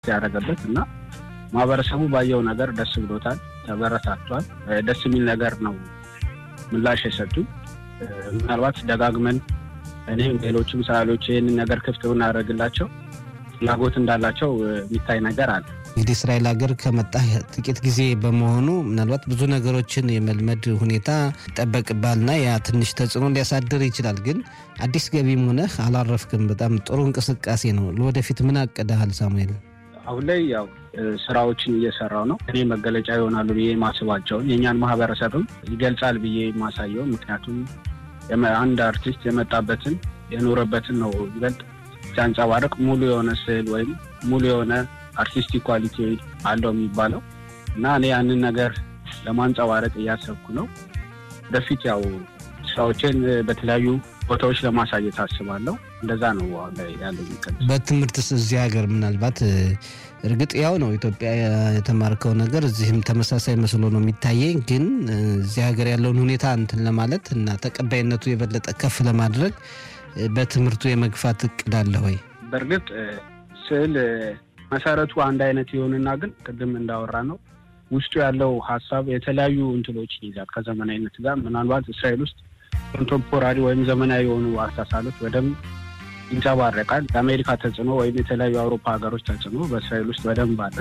ያደረገበት እና ማህበረሰቡ ባየው ነገር ደስ ብሎታል፣ ተበረታቷል። ደስ የሚል ነገር ነው ምላሽ የሰጡ ምናልባት ደጋግመን እኔም ሌሎችም ሰዓሊዎች ይህንን ነገር ክፍት ብናደርግላቸው ፍላጎት እንዳላቸው የሚታይ ነገር አለ። እንግዲህ እስራኤል ሀገር ከመጣ ጥቂት ጊዜ በመሆኑ ምናልባት ብዙ ነገሮችን የመልመድ ሁኔታ ይጠበቅባልና ያ ትንሽ ተጽዕኖ ሊያሳድር ይችላል። ግን አዲስ ገቢም ሆነህ አላረፍክም። በጣም ጥሩ እንቅስቃሴ ነው። ለወደፊት ምን አቅደሃል ሳሙኤል? አሁን ላይ ያው ስራዎችን እየሰራው ነው። እኔ መገለጫ ይሆናሉ ብዬ ማስባቸውን የእኛን ማህበረሰብም ይገልጻል ብዬ የማሳየው ምክንያቱም አንድ አርቲስት የመጣበትን የኖረበትን ነው ይበልጥ ሲያንጸባርቅ ሙሉ የሆነ ስዕል ወይም ሙሉ የሆነ አርቲስቲክ ኳሊቲ አለው የሚባለው እና እኔ ያንን ነገር ለማንጸባረቅ እያሰብኩ ነው። ወደፊት ያው ስራዎችን በተለያዩ ቦታዎች ለማሳየት አስባለሁ። እንደዛ ነው አሁን ላይ ያለው። በትምህርትስ እዚህ ሀገር ምናልባት እርግጥ ያው ነው ኢትዮጵያ የተማርከው ነገር እዚህም ተመሳሳይ መስሎ ነው የሚታየኝ። ግን እዚህ ሀገር ያለውን ሁኔታ እንትን ለማለት እና ተቀባይነቱ የበለጠ ከፍ ለማድረግ በትምህርቱ የመግፋት እቅድ አለ ወይ? በእርግጥ ስዕል መሰረቱ አንድ አይነት ይሆንና ግን ቅድም እንዳወራ ነው ውስጡ ያለው ሀሳብ የተለያዩ እንትሎችን ይዛል ከዘመናዊነት ጋር ምናልባት እስራኤል ውስጥ ኮንቴምፖራሪ ወይም ዘመናዊ የሆኑ አስተሳሰሎች በደንብ ይንጸባረቃል። የአሜሪካ ተጽዕኖ ወይም የተለያዩ የአውሮፓ ሀገሮች ተጽዕኖ በእስራኤል ውስጥ በደንብ አለ።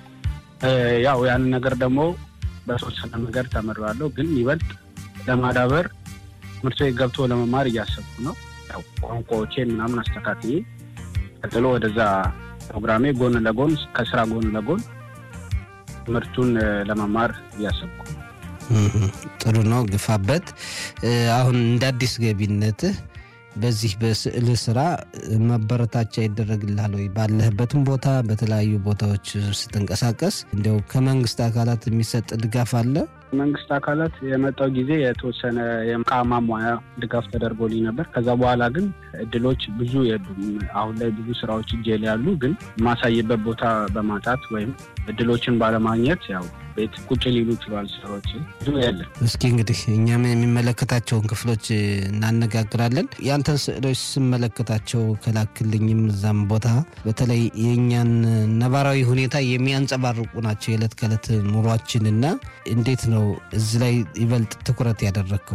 ያው ያንን ነገር ደግሞ በተወሰነ ነገር ተምሬዋለሁ፣ ግን ይበልጥ ለማዳበር ትምህርት ቤት ገብቶ ለመማር እያሰብኩ ነው። ያው ቋንቋዎቼን ምናምን አስተካክዬ ቀጥሎ ወደዛ ፕሮግራሜ ጎን ለጎን ከስራ ጎን ለጎን ትምህርቱን ለመማር እያሰብኩ ጥሩ ነው፣ ግፋበት። አሁን እንደ አዲስ ገቢነትህ በዚህ በስዕል ስራ ማበረታቻ ይደረግልሃል ወይ? ባለህበትም ቦታ በተለያዩ ቦታዎች ስትንቀሳቀስ እንዲያው ከመንግስት አካላት የሚሰጥ ድጋፍ አለ? መንግስት አካላት የመጣው ጊዜ የተወሰነ የዕቃ ማሟያ ድጋፍ ተደርጎልኝ ነበር። ከዛ በኋላ ግን እድሎች ብዙ የሉም። አሁን ላይ ብዙ ስራዎች እጄ ላይ ያሉ፣ ግን የማሳይበት ቦታ በማጣት ወይም እድሎችን ባለማግኘት ያው ቤት ቁጭ ሊሉ ይችላል። ስራዎች ብዙ የለም። እስኪ እንግዲህ እኛም የሚመለከታቸውን ክፍሎች እናነጋግራለን። ያንተን ስዕሎች ስመለከታቸው ከላክልኝም እዛም ቦታ በተለይ የእኛን ነባራዊ ሁኔታ የሚያንጸባርቁ ናቸው የዕለት ከዕለት ኑሯችንና እንዴት ነው እዚህ ላይ ይበልጥ ትኩረት ያደረግከው?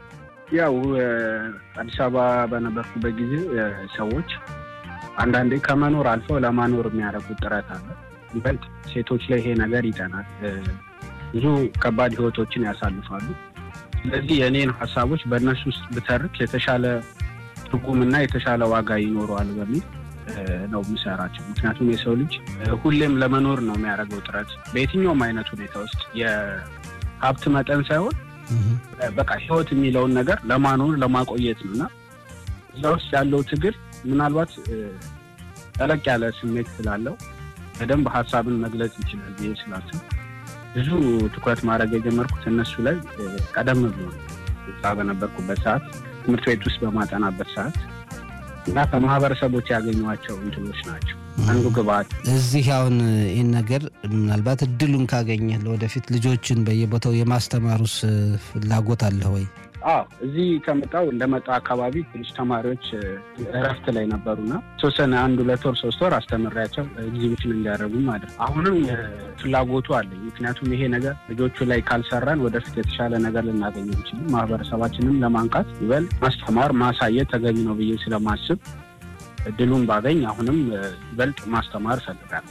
ያው አዲስ አበባ በነበርኩበት ጊዜ ሰዎች አንዳንዴ ከመኖር አልፈው ለማኖር የሚያደርጉት ጥረት አለ። ይበልጥ ሴቶች ላይ ይሄ ነገር ይጠናል። ብዙ ከባድ ህይወቶችን ያሳልፋሉ። ስለዚህ የእኔን ሀሳቦች በእነሱ ውስጥ ብተርክ የተሻለ ትርጉምና የተሻለ ዋጋ ይኖረዋል በሚል ነው የምሰራቸው። ምክንያቱም የሰው ልጅ ሁሌም ለመኖር ነው የሚያደርገው ጥረት በየትኛውም አይነት ሁኔታ ውስጥ የሀብት መጠን ሳይሆን በቃ ህይወት የሚለውን ነገር ለማኖር ለማቆየት ነው እና እዛ ውስጥ ያለው ትግል ምናልባት ጠለቅ ያለ ስሜት ስላለው በደንብ ሀሳብን መግለጽ ይችላል ብዬ ስላስብ ብዙ ትኩረት ማድረግ የጀመርኩት እነሱ ላይ ቀደም ብሎ እዛ በነበርኩበት ሰዓት ትምህርት ቤት ውስጥ በማጠናበት ሰዓት እና ከማህበረሰቦች ያገኟቸው እንትኖች ናቸው አንዱ ግብአት። እዚህ አሁን ይህን ነገር ምናልባት እድሉን ካገኘህ ለወደፊት ልጆችን በየቦታው የማስተማሩስ ፍላጎት አለ ወይ? አዎ እዚህ ከመጣው እንደመጣው አካባቢ ትንሽ ተማሪዎች እረፍት ላይ ነበሩና ተወሰነ አንድ ሁለት ወር ሶስት ወር አስተምሬያቸው ኤግዚቢሽን እንዲያደርጉ ማለት አሁንም ፍላጎቱ አለኝ። ምክንያቱም ይሄ ነገር ልጆቹ ላይ ካልሰራን ወደፊት የተሻለ ነገር ልናገኝ እንችልም። ማህበረሰባችንም ለማንቃት ይበል ማስተማር ማሳየት ተገቢ ነው ብዬ ስለማስብ እድሉን ባገኝ አሁንም ይበልጥ ማስተማር እፈልጋለሁ።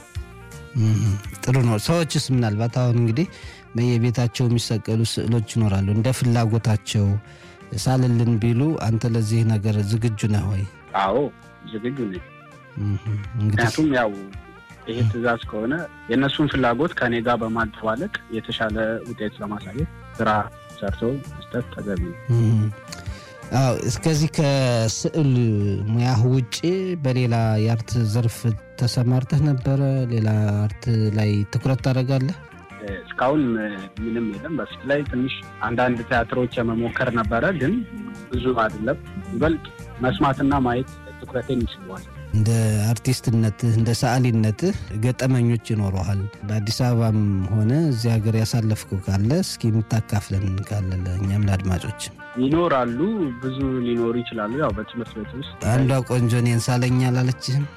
ጥሩ ነው። ሰዎችስ ምናልባት አሁን እንግዲህ በየቤታቸው የሚሰቀሉ ስዕሎች ይኖራሉ። እንደ ፍላጎታቸው ሳልልን ቢሉ አንተ ለዚህ ነገር ዝግጁ ነህ ወይ? አዎ ዝግጁ ነኝ። ምክንያቱም ያው ይሄ ትዕዛዝ ከሆነ የእነሱን ፍላጎት ከእኔ ጋር በማደባለቅ የተሻለ ውጤት ለማሳየት ስራ ሰርቶ መስጠት ተገቢ ነው። አዎ እስከዚህ ከስዕል ሙያህ ውጭ በሌላ የአርት ዘርፍ ተሰማርተህ ነበረ? ሌላ አርት ላይ ትኩረት ታደርጋለህ? እስካሁን ምንም የለም። በፊት ላይ ትንሽ አንዳንድ ቲያትሮች የመሞከር ነበረ፣ ግን ብዙ አይደለም። ይበልጥ መስማትና ማየት ትኩረቴን ይስበዋል። እንደ አርቲስትነትህ እንደ ሰዓሊነትህ ገጠመኞች ይኖረሃል። በአዲስ አበባም ሆነ እዚህ ሀገር ያሳለፍኩ ካለ እስኪ የምታካፍለን ካለ ለእኛም ለአድማጮች ይኖራሉ፣ ብዙ ሊኖሩ ይችላሉ። ያው በትምህርት ቤት ውስጥ አንዷ ቆንጆ እኔን ሳለኝ አላለችህም?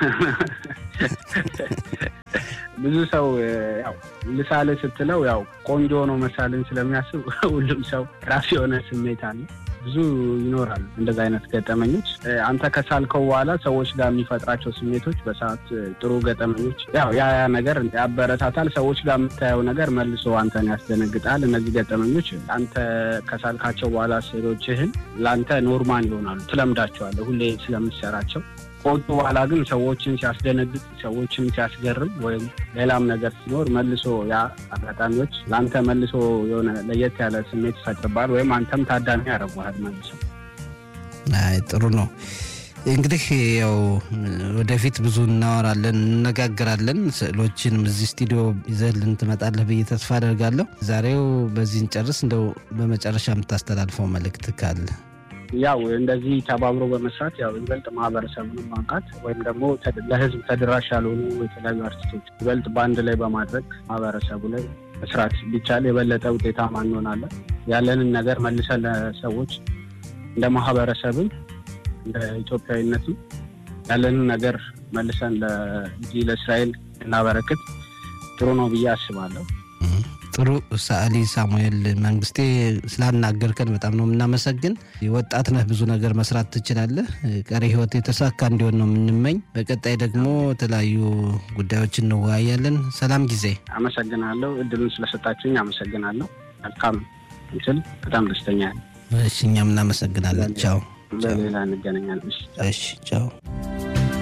ብዙ ሰው ያው ልሳል ስትለው ያው ቆንጆ ነው መሳልን ስለሚያስብ ሁሉም ሰው ራሱ የሆነ ስሜት አለ። ብዙ ይኖራሉ እንደዚ አይነት ገጠመኞች። አንተ ከሳልከው በኋላ ሰዎች ጋር የሚፈጥራቸው ስሜቶች በሰዓት ጥሩ ገጠመኞች፣ ያው ያ ያ ነገር ያበረታታል። ሰዎች ጋር የምታየው ነገር መልሶ አንተን ያስደነግጣል። እነዚህ ገጠመኞች አንተ ከሳልካቸው በኋላ ስዕሎችህን ለአንተ ኖርማል ይሆናሉ፣ ትለምዳቸዋለህ ሁሌ ስለምሰራቸው ከወጡ በኋላ ግን ሰዎችን ሲያስደነግጥ ሰዎችን ሲያስገርም ወይም ሌላም ነገር ሲኖር መልሶ ያ አጋጣሚዎች ለአንተ መልሶ የሆነ ለየት ያለ ስሜት ይፈጥርባል ወይም አንተም ታዳሚ ያደርጉሃል መልሶ። አይ ጥሩ ነው። እንግዲህ ያው ወደፊት ብዙ እናወራለን፣ እንነጋገራለን። ስዕሎችንም እዚህ ስቱዲዮ ይዘህልን ትመጣለህ ብዬ ተስፋ አደርጋለሁ። ዛሬው በዚህ እንጨርስ። እንደው በመጨረሻ የምታስተላልፈው መልእክት ካለ? ያው እንደዚህ ተባብሮ በመስራት ያው ይበልጥ ማህበረሰቡን ማንቃት ወይም ደግሞ ለህዝብ ተደራሽ ያልሆኑ የተለያዩ አርቲስቶች ይበልጥ በአንድ ላይ በማድረግ ማህበረሰቡ ላይ መስራት ቢቻል የበለጠ ውጤታማ እንሆናለን። ያለንን ነገር መልሰን ለሰዎች እንደ ማህበረሰብም እንደ ኢትዮጵያዊነትም ያለንን ነገር መልሰን ለዚህ ለእስራኤል እናበረክት ጥሩ ነው ብዬ አስባለሁ። ጥሩ ሰዓሊ ሳሙኤል መንግስቴ ስላናገርከን በጣም ነው የምናመሰግን። ወጣት ነህ፣ ብዙ ነገር መስራት ትችላለህ። ቀሪ ህይወት የተሳካ እንዲሆን ነው የምንመኝ። በቀጣይ ደግሞ የተለያዩ ጉዳዮች እንወያያለን። ሰላም ጊዜ። አመሰግናለሁ። እድሉን ስለሰጣችሁኝ አመሰግናለሁ። መልካም ምስል። በጣም ደስተኛ እሺ፣ እኛም እናመሰግናለን። ቻው። በሌላ እንገናኛለን። እሺ፣ ቻው።